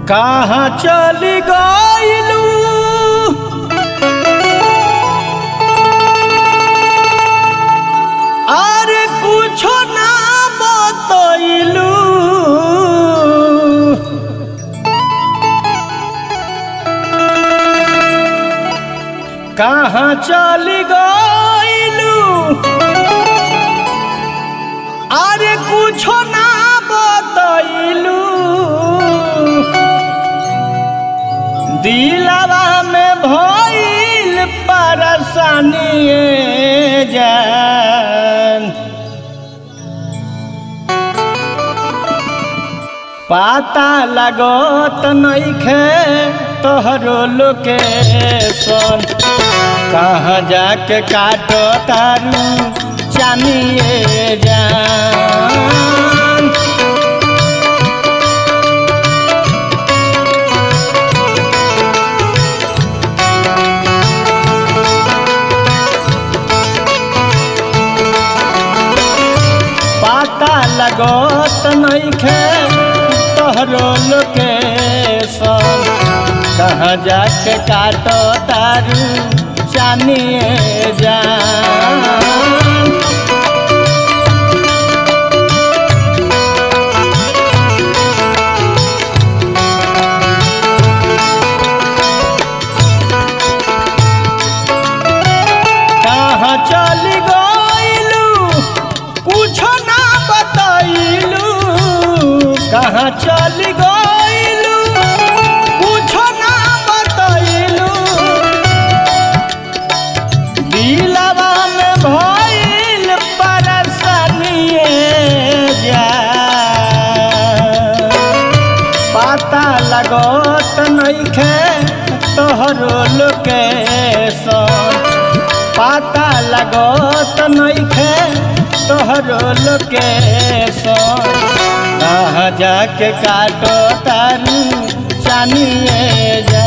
कहाँ चली गइलू अरे कुछो ना बतइलू कहाँ चली गइलू अरे कुछो ना बतइलू दिलवा में भइल परेशानी जान पाता लगत नइखे तोहरो लोकेशन कहाँ जाके काटो तारू चानिए जान पाता लगत नइखे तोहरो लोकेशन कहाँ जाके काटो तारू चानिए जान कहाँ चली गइलू कुछो ना बतइलू कहाँ चली गइलू कुछो ना बतइलू दिलवा में भइल परेशानिए जा पता लगत नइखे तोहरो लोकेशन पता लगत नइखे तोहरो लोकेशन कहाँ जाके काटो तारू चानिए जा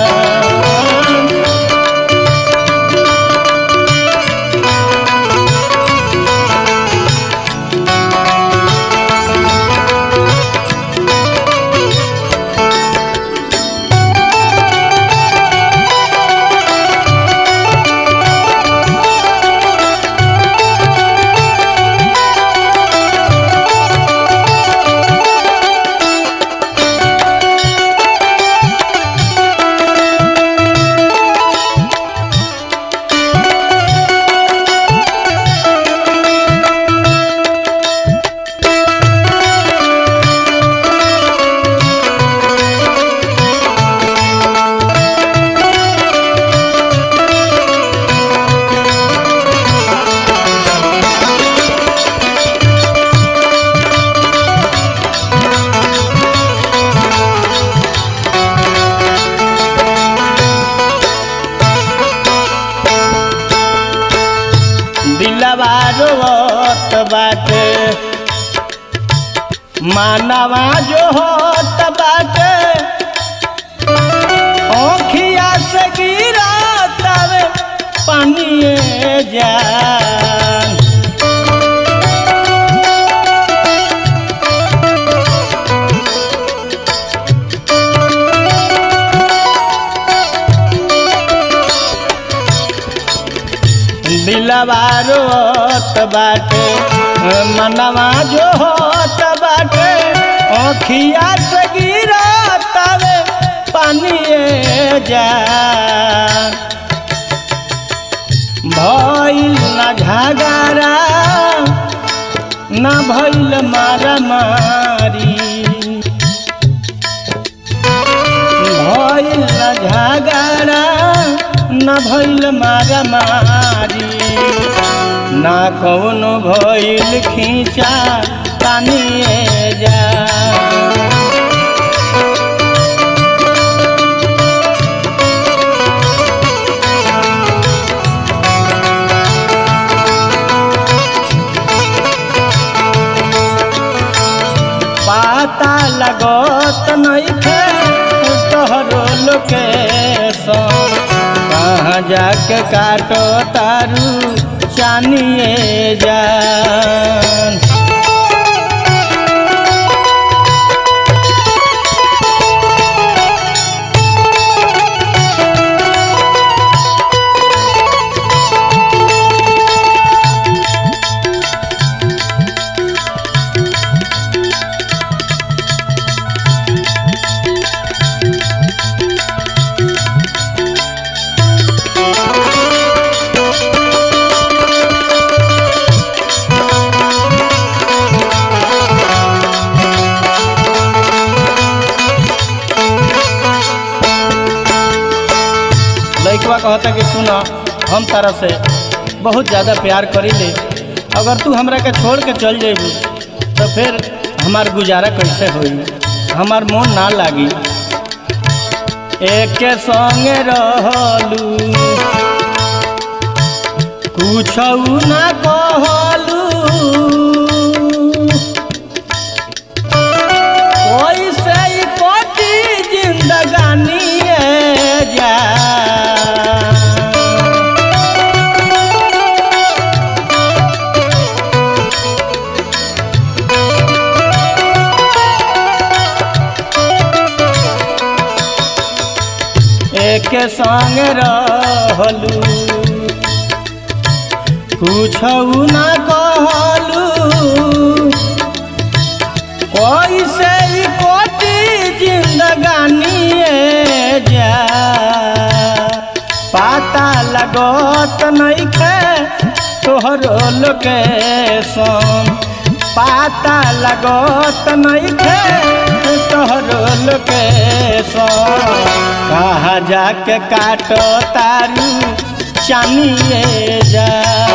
दिलवा रोत बाटे मानवा जो होत बाटे ओखिया से गिरा तवे पानिए जान दिलवा रोत बाटे मनवा जो होत बाटे ओखिया से गिरा तवे पानिए जा भइल न झगड़ा न भइल मारा मारी भइल न झगड़ा न भइल मारा मारी ना कौनो भइल खींचा तानिए जा पाता लगत नइखे तोहरो लोकेशन कहाँ जाके काटो तारू चानिए जान कहता कि सुन हम तारा से बहुत ज़्यादा प्यार करीले अगर तू हमरा के छोड़ के चल जेबू तो फिर हमार गुजारा कैसे होई हमार मन ना लागी एक संगे रहलू कुछ ना कहलू कैसे ही कटी जिंदगानी जा एक संग रहलू कुछ ना कहलू कैसे ही कोटी जिंदगानी जा पाता लगत नइखे तोहरो लोकेशन पाता लगत नइखे तोहरो लोकेशन कहा जाके काटो तारू चानिए जा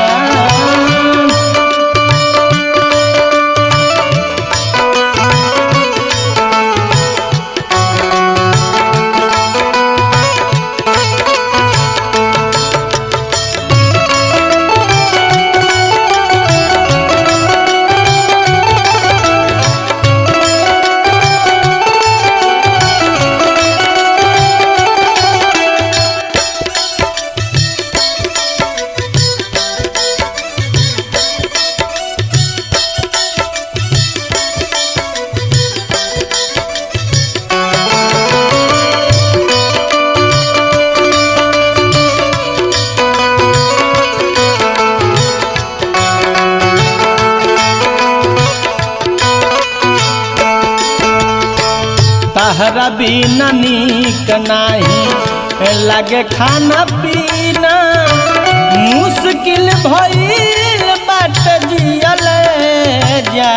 तहरा बिना नीक नाही लागे खाना पीना मुश्किल भइल बाट जियल जा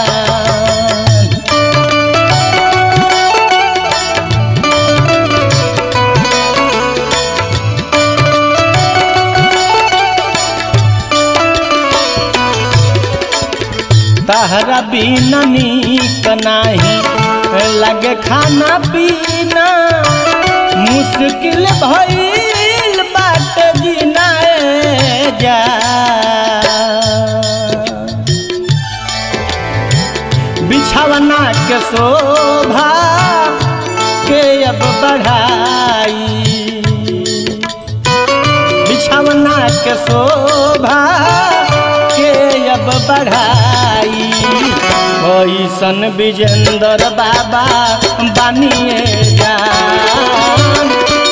तहरा बिना नीक नाही लगे खाना पीना मुश्किल भइल बाट जीना जा बिछावना के शोभा के अब बढ़ाई बिछावना के शोभा के अब बढ़ाई कैसन विजेंद्र बाबा बानिए जान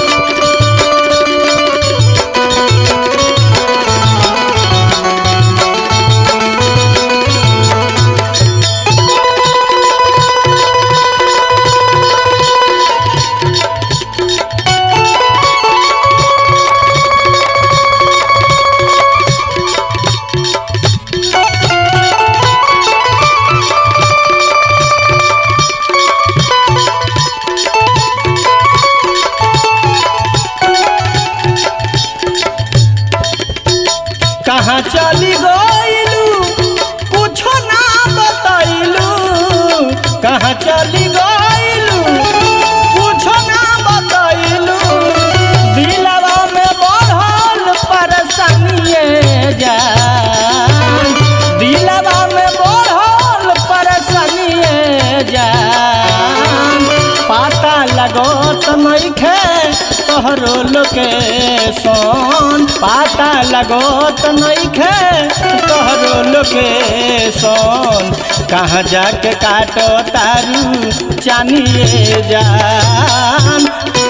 कहाँ चली गइलू कुछो ना बतैलू कहाँ चली गइलू कुछो ना बतैलू दिलवा में बढ़ल परेशानिए जान दिलवा में बढ़ल परेशानिए जान पाता लगत नइखे तोहरो लोकेशन पाता लगत नइखे तोहरो लोकेशन कहाँ जाके काटो तारू चानिए जान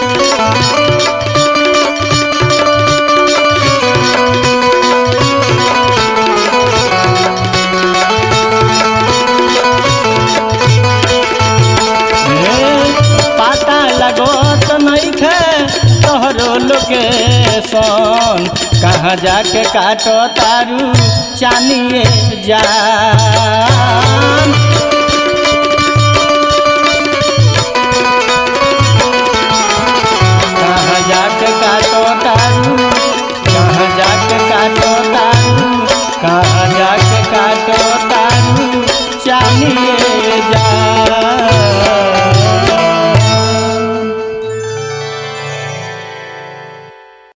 पाता लगत नइखे तोहरो लोकेशन कहाँ जाके काटो तारू चानिए जान